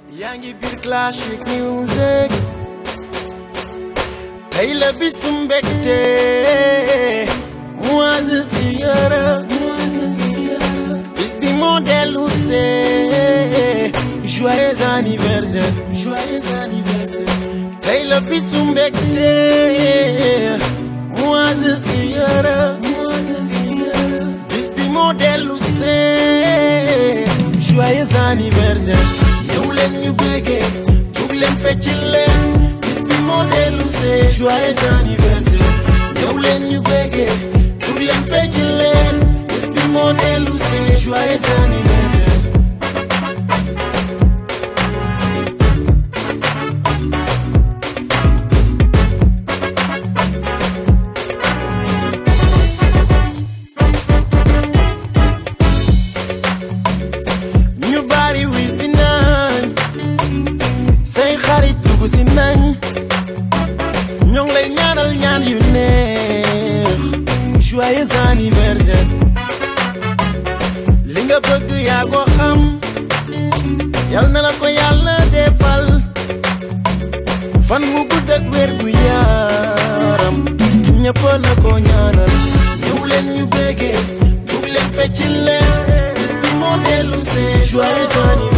yaa ngi biir classic music tey la bisu mbégte moi je suis heureux moi je suis heureux bis bi moo dellu see joyeux anniversaire joyeux anniversaire tey la bisu mbégte moi je suis heureux moi je suis heureux bis bi moo dellu see joyeux anniversaire ñëw leen ñu béggee jug leen fecc leen bis bi moo dellu see joyeux anniversaire ñëw leen ñu béggee jug leen fecc leen bis bi moo dellu see joyeux anniversaire ñu bari wis si nañ say xarit dugg si nañ ñoo ngi lay ñaanal ñaan yu neex joyeux anniversaire li nga bëgg yaa ko xam yal na la ko yàlla defal fan mu gudd ak wér gu yaram ñëpp la ko ñaanal ñëw leen ñu béggee jug leen fecc leen bis bi moo dellu see joyeux anniversaire